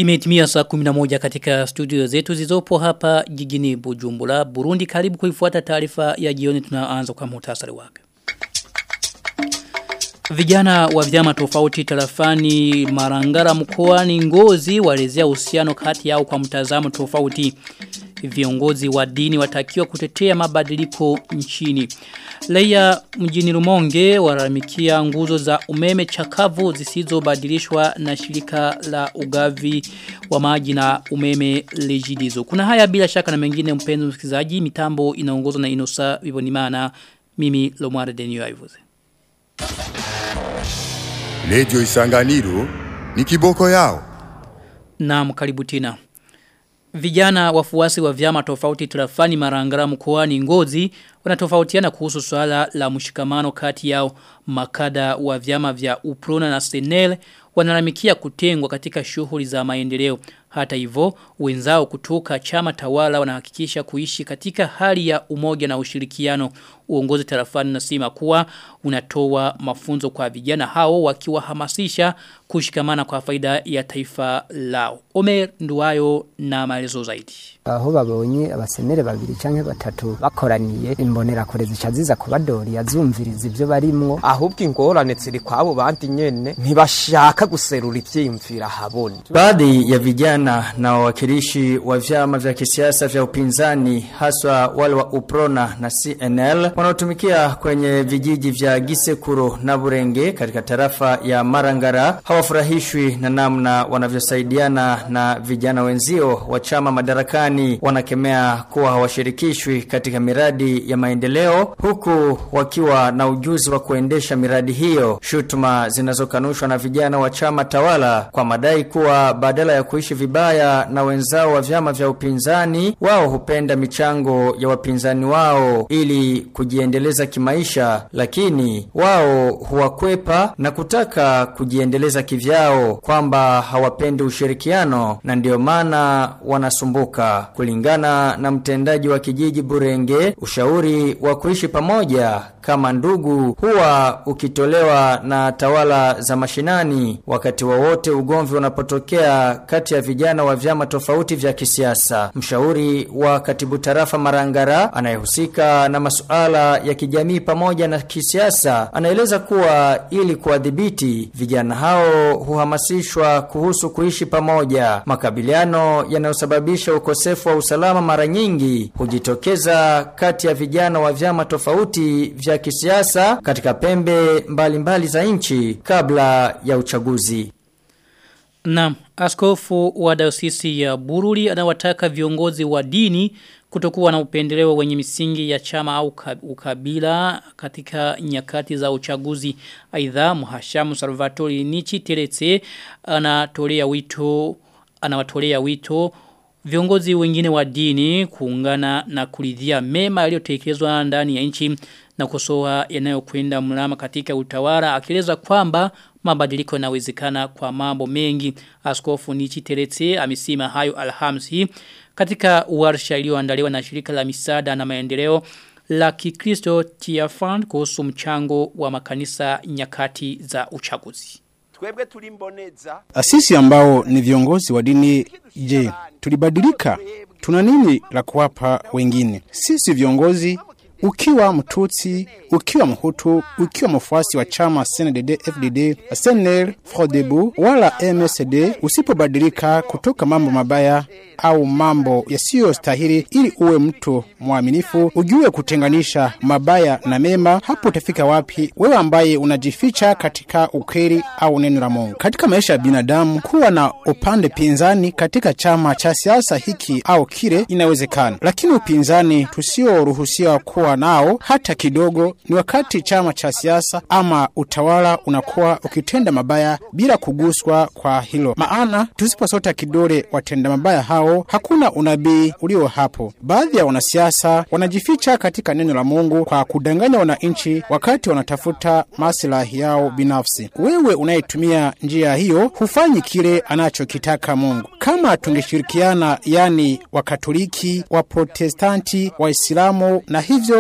Imetimia saa 11 katika studio zetu zizopo hapa jijini Bujumbura, Burundi. Karibu kuifuata taarifa ya jioni tunaanza kwa muhtasari wake. Vijana wa vyama tofauti tarafani Marangara mkoani Ngozi walezea uhusiano kati yao kwa mtazamo tofauti. Viongozi wa dini watakiwa kutetea mabadiliko nchini. Leia mjini Rumonge waramikia nguzo za umeme chakavu zisizobadilishwa na shirika la ugavi wa maji na umeme lejidizo. Kuna haya bila shaka na mengine mpenzi msikilizaji mitambo inaongozwa na Inosa Vivonimana mimi Lomare Denio Aivuze. Radio Isanganiro ni kiboko yao. Naam karibu tena. Vijana wafuasi wa vyama tofauti tarafani marangara mkoani ngozi wanatofautiana kuhusu swala la mshikamano kati yao makada wa vyama vya Uprona na Senel wanalamikia kutengwa katika shughuli za maendeleo. Hata hivyo wenzao kutoka chama tawala wanahakikisha kuishi katika hali ya umoja na ushirikiano. Uongozi tarafani nasema kuwa unatoa mafunzo kwa vijana hao wakiwahamasisha kushikamana kwa faida ya taifa lao. Omer Nduwayo na maelezo zaidi. aho babonye abasenere babiri canke batatu bakoraniye imbonera kure zica ziza kubadori yazumviriza ivyo barimwo ahubwo ingorane ziri kwabo bandi nyene ntibashaka guserura ivyiyumvira habona Baadhi ya vijana na wawakilishi wa vyama vya kisiasa vya upinzani haswa wale wa Uprona na CNL wanaotumikia kwenye vijiji vya Gisekuro na Burenge katika tarafa ya Marangara hawafurahishwi na namna wanavyosaidiana na vijana wenzio wa chama madarakani wanakemea kuwa hawashirikishwi katika miradi ya maendeleo huku wakiwa na ujuzi wa kuendesha miradi hiyo shutuma zinazokanushwa na vijana wa chama tawala kwa madai kuwa badala ya kuishi vibaya na wenzao wa vyama vya upinzani wao hupenda michango ya wapinzani wao ili kujiendeleza kimaisha lakini wao huwakwepa na kutaka kujiendeleza kivyao kwamba hawapendi ushirikiano na ndio maana wanasumbuka kulingana na mtendaji wa kijiji Burenge ushauri wa kuishi pamoja kama ndugu huwa ukitolewa na tawala za mashinani wakati wowote ugomvi unapotokea kati ya vijana wa vyama tofauti vya kisiasa. Mshauri wa katibu tarafa Marangara anayehusika na masuala ya kijamii pamoja na kisiasa anaeleza kuwa ili kuwadhibiti vijana hao huhamasishwa kuhusu kuishi pamoja. Makabiliano yanayosababisha ukosefu wa usalama mara nyingi hujitokeza kati ya vijana wa vyama tofauti vya kisiasa katika pembe mbalimbali mbali za nchi kabla ya uchaguzi. Naam, askofu wa dayosisi ya Bururi anawataka viongozi wa dini kutokuwa na upendeleo wenye misingi ya chama au ukabila katika nyakati za uchaguzi. Aidha, Mhashamu Salvatori Nichi Teretse anatolea wito anawatolea wito viongozi wengine wa dini kuungana na kuridhia mema yaliyotekelezwa ndani ya nchi na kusoa yanayokwenda mlama katika utawala akieleza kwamba mabadiliko yanawezekana kwa mambo mengi askofu Nichi Teretse amesema hayo Alhamisi katika warsha iliyoandaliwa na shirika la misaada na maendeleo la Kikristo Tiafan kuhusu mchango wa makanisa nyakati za uchaguzi twebwe tulimboneza Sisi ambao ni viongozi wa dini je, tulibadilika? Tuna nini la kuwapa wengine? Sisi viongozi ukiwa mtutsi, ukiwa mhutu, ukiwa mfuasi wa chama CNDD, FDD, SNL, FRODEBU wala MSD, usipobadilika kutoka mambo mabaya au mambo yasiyostahili ili uwe mtu mwaminifu, ujue kutenganisha mabaya na mema, hapo utafika wapi wewe ambaye unajificha katika ukweli au neno la Mungu? Katika maisha ya binadamu, kuwa na upande pinzani katika chama cha siasa hiki au kile inawezekana, lakini upinzani tusioruhusiwa kuwa nao hata kidogo ni wakati chama cha siasa ama utawala unakuwa ukitenda mabaya bila kuguswa kwa hilo, maana tusiposota kidole watenda mabaya hao, hakuna unabii ulio hapo. Baadhi ya wanasiasa wanajificha katika neno la Mungu kwa kudanganya wananchi wakati wanatafuta maslahi yao binafsi. Wewe unayetumia njia hiyo hufanyi kile anachokitaka Mungu. Kama tungeshirikiana, yani Wakatoliki, Waprotestanti, Waislamu na hivyo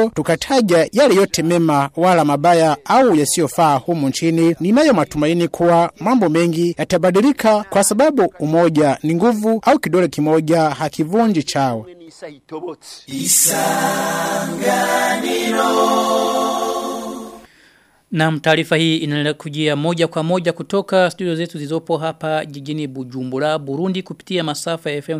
hiyo tukataja yale yote mema wala mabaya au yasiyofaa humu nchini. Ninayo matumaini kuwa mambo mengi yatabadilika, kwa sababu umoja ni nguvu, au kidole kimoja hakivunji chawa. Na taarifa hii inaendelea kujia moja kwa moja kutoka studio zetu zilizopo hapa jijini Bujumbura, Burundi kupitia masafa ya FM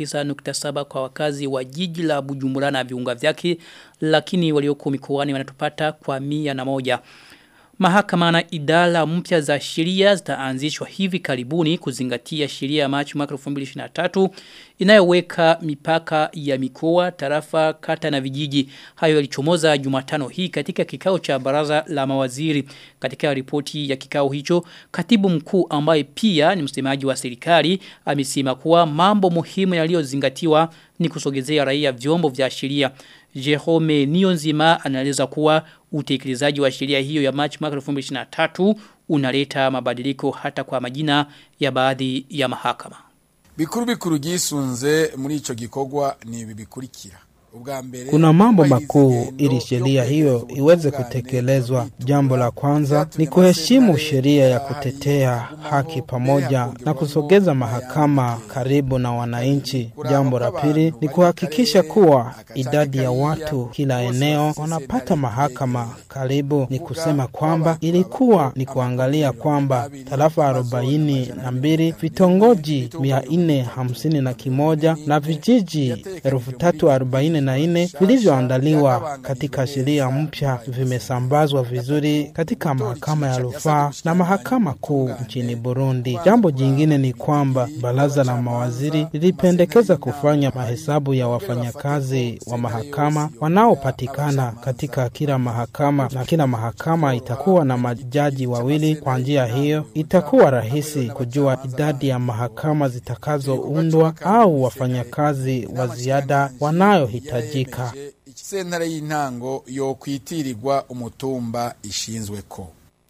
89.7 kwa wakazi wa jiji la Bujumbura na viunga vyake, lakini walioko mikoani wanatupata kwa mia na moja. Mahakama na idara mpya za sheria zitaanzishwa hivi karibuni kuzingatia sheria ya Machi mwaka 2023 inayoweka mipaka ya mikoa, tarafa, kata na vijiji. Hayo yalichomoza Jumatano hii katika kikao cha baraza la mawaziri. Katika ripoti ya kikao hicho, katibu mkuu ambaye pia ni msemaji wa serikali amesema kuwa mambo muhimu yaliyozingatiwa ni kusogezea raia vyombo vya sheria. Jerome Nionzima anaeleza kuwa utekelezaji wa sheria hiyo ya Machi mwaka 2023 unaleta mabadiliko hata kwa majina ya baadhi ya mahakama. bikuru bikuru gisunze muri ico gikorwa ni ibi bikurikira ubwa mbere Kuna mambo makuu ili sheria hiyo iweze kutekelezwa. Jambo la kwanza ni kuheshimu sheria ya kutetea haki pamoja na kusogeza mahakama karibu na wananchi. Jambo la pili ni kuhakikisha kuwa idadi ya watu kila eneo wanapata mahakama karibu. Ni kusema kwamba ilikuwa ni kuangalia kwamba tarafa arobaini na mbili vitongoji mia nne hamsini na kimoja na vijiji elfu tatu arobaini na nne vilivyoandaliwa katika sheria mpya vimesambazwa vizuri katika mahakama ya rufaa na mahakama kuu nchini Burundi. Jambo jingine ni kwamba baraza la mawaziri lilipendekeza kufanya mahesabu ya wafanyakazi wa mahakama wanaopatikana katika kila mahakama, na kila mahakama itakuwa na majaji wawili. Kwa njia hiyo, itakuwa rahisi kujua idadi ya mahakama zitakazoundwa au wafanyakazi wa ziada wanayohitajika. sentare y'intango yo kwitirirwa umutumba ishinzweko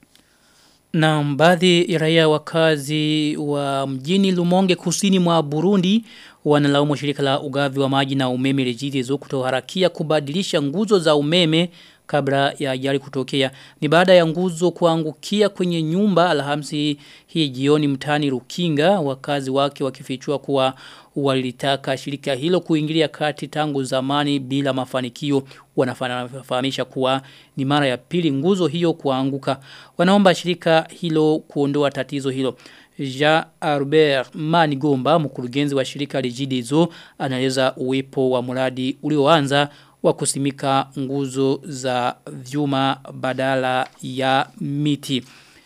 Na baadhi ya raia wakazi wa mjini Lumonge kusini mwa Burundi wanalaumu shirika la ugavi wa maji na umeme Regideso kutoharakia kubadilisha nguzo za umeme kabla ya ajali kutokea. Ni baada ya nguzo kuangukia kwenye nyumba Alhamisi hii jioni mtani Rukinga wakazi wake wakifichua kuwa walilitaka shirika hilo kuingilia kati tangu zamani bila mafanikio wanafahamisha kuwa ni mara ya pili nguzo hiyo kuanguka wanaomba shirika hilo kuondoa tatizo hilo Jean Albert Manigomba mkurugenzi wa shirika Regideso anaeleza uwepo wa mradi ulioanza wa kusimika nguzo za vyuma badala ya miti.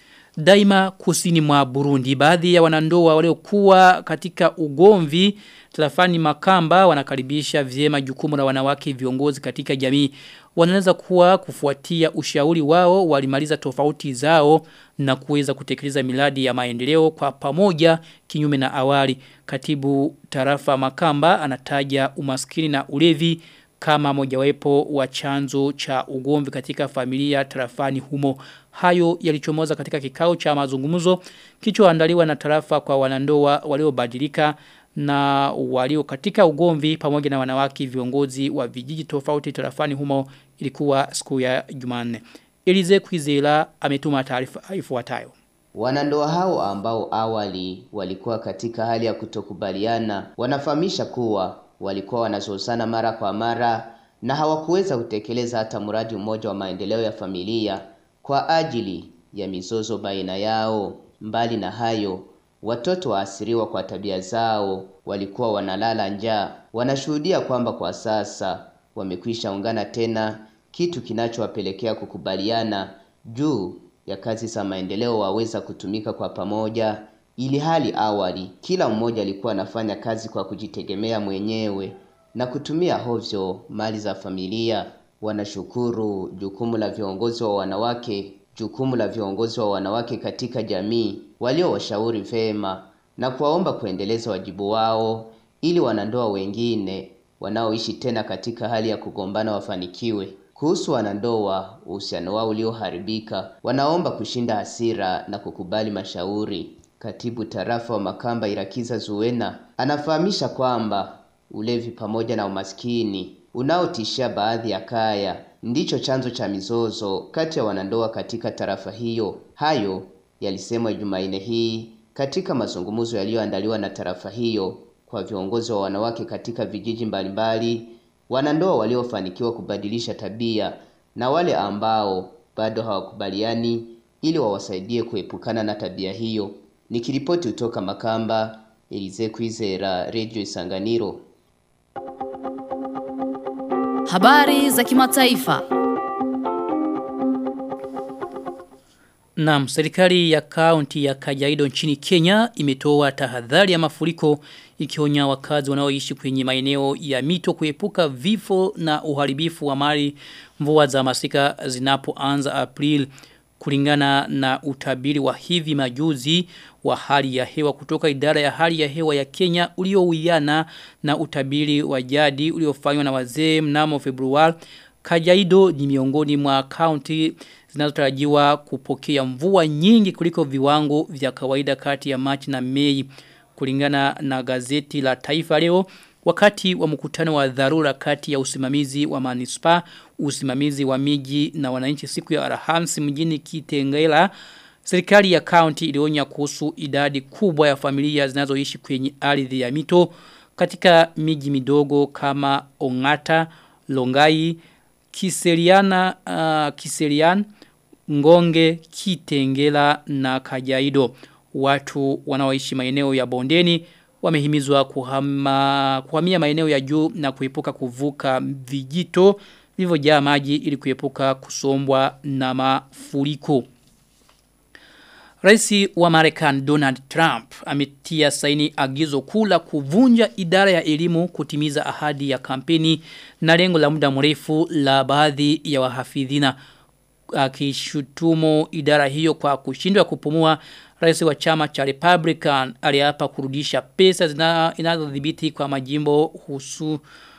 Daima kusini mwa Burundi baadhi ya wanandoa waliokuwa katika ugomvi Tlafani Makamba wanakaribisha vyema jukumu la wanawake viongozi katika jamii. Wanaweza kuwa kufuatia ushauri wao walimaliza tofauti zao na kuweza kutekeleza miradi ya maendeleo kwa pamoja kinyume na awali. Katibu tarafa Makamba anataja umaskini na ulevi kama mojawapo wa chanzo cha ugomvi katika familia tarafani humo. Hayo yalichomoza katika kikao cha mazungumzo kichoandaliwa na tarafa kwa wanandoa waliobadilika na walio katika ugomvi pamoja na wanawake viongozi wa vijiji tofauti tarafani humo ilikuwa siku ya Jumanne. Elize Kwizera ametuma taarifa ifuatayo. Wanandoa hao ambao awali walikuwa katika hali ya kutokubaliana wanafahamisha kuwa walikuwa wanazozana mara kwa mara na hawakuweza kutekeleza hata mradi mmoja wa maendeleo ya familia kwa ajili ya mizozo baina yao. Mbali na hayo, watoto waasiriwa kwa tabia zao walikuwa wanalala njaa. Wanashuhudia kwamba kwa sasa wamekwisha ungana tena, kitu kinachowapelekea kukubaliana juu ya kazi za maendeleo waweza kutumika kwa pamoja, ili hali awali kila mmoja alikuwa anafanya kazi kwa kujitegemea mwenyewe na kutumia hovyo mali za familia. Wanashukuru jukumu la viongozi wa wanawake jukumu la viongozi wa wanawake katika jamii waliowashauri vema na kuwaomba kuendeleza wajibu wao ili wanandoa wengine wanaoishi tena katika hali ya kugombana wafanikiwe. Kuhusu wanandoa, uhusiano wao ulioharibika, wanaomba kushinda hasira na kukubali mashauri. Katibu tarafa wa Makamba Irakiza Zuena anafahamisha kwamba ulevi pamoja na umaskini unaotishia baadhi ya kaya ndicho chanzo cha mizozo kati ya wanandoa katika tarafa hiyo. Hayo yalisemwa Jumanne hii katika mazungumzo yaliyoandaliwa na tarafa hiyo kwa viongozi wa wanawake katika vijiji mbalimbali, wanandoa waliofanikiwa kubadilisha tabia na wale ambao bado hawakubaliani ili wawasaidie kuepukana na tabia hiyo. Nikiripoti kutoka Makamba, Elize Kwizera, Radio Isanganiro. Habari za kimataifa. Naam, serikali ya kaunti ya Kajiado nchini Kenya imetoa tahadhari ya mafuriko ikionya wakazi wanaoishi kwenye maeneo ya mito kuepuka vifo na uharibifu wa mali mvua za masika zinapoanza April kulingana na utabiri wa hivi majuzi wa hali ya hewa kutoka idara ya hali ya hewa ya Kenya uliowiana na utabiri wa jadi uliofanywa na wazee mnamo Februari Kajiado ni miongoni mwa kaunti zinazotarajiwa kupokea mvua nyingi kuliko viwango vya kawaida kati ya Machi na Mei kulingana na gazeti la Taifa leo wakati wa mkutano wa dharura kati ya usimamizi wa manispa, usimamizi wa miji na wananchi siku ya Alhamisi mjini Kitengela Serikali ya kaunti ilionya kuhusu idadi kubwa ya familia zinazoishi kwenye ardhi ya mito katika miji midogo kama Ongata, Longai, Kiseriana, uh, Kiserian, Ngonge, Kitengela na Kajaido. Watu wanaoishi maeneo ya bondeni wamehimizwa kuhama, kuhamia maeneo ya juu na kuepuka kuvuka vijito vilivyojaa maji ili kuepuka kusombwa na mafuriko. Raisi wa Marekani Donald Trump ametia saini agizo kula kuvunja idara ya elimu kutimiza ahadi ya kampeni na lengo la muda mrefu la baadhi ya wahafidhina akishutumu idara hiyo kwa kushindwa kupumua rais wa chama cha Republican aliapa kurudisha pesa zinazodhibiti kwa majimbo husu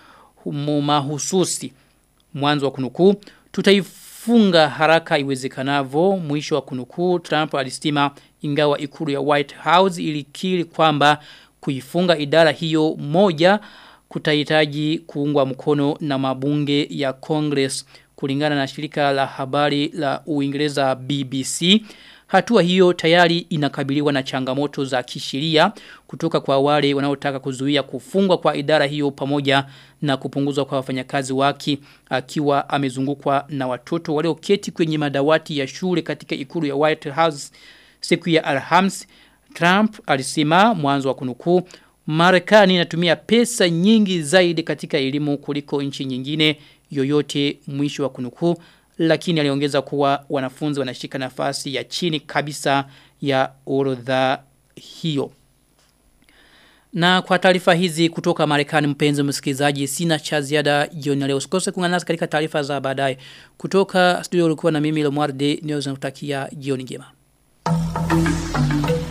mahususi mwanzo wa kunukuu tutaifunga haraka iwezekanavyo mwisho wa kunukuu Trump alisema ingawa ikulu ya White House ilikiri kwamba kuifunga idara hiyo moja kutahitaji kuungwa mkono na mabunge ya Congress kulingana na shirika la habari la Uingereza BBC Hatua hiyo tayari inakabiliwa na changamoto za kisheria kutoka kwa wale wanaotaka kuzuia kufungwa kwa idara hiyo pamoja na kupunguzwa kwa wafanyakazi wake akiwa amezungukwa na watoto walioketi kwenye madawati ya shule katika ikulu ya White House siku ya Alhamisi. Trump alisema mwanzo wa kunukuu Marekani inatumia pesa nyingi zaidi katika elimu kuliko nchi nyingine yoyote mwisho wa kunukuu lakini aliongeza kuwa wanafunzi wanashika nafasi ya chini kabisa ya orodha hiyo. Na kwa taarifa hizi kutoka Marekani mpenzi msikilizaji sina cha ziada jioni leo. Usikose kuungana nasi katika taarifa za baadaye. Kutoka studio ulikuwa na mimi Lomwarde niweza kutakia jioni njema.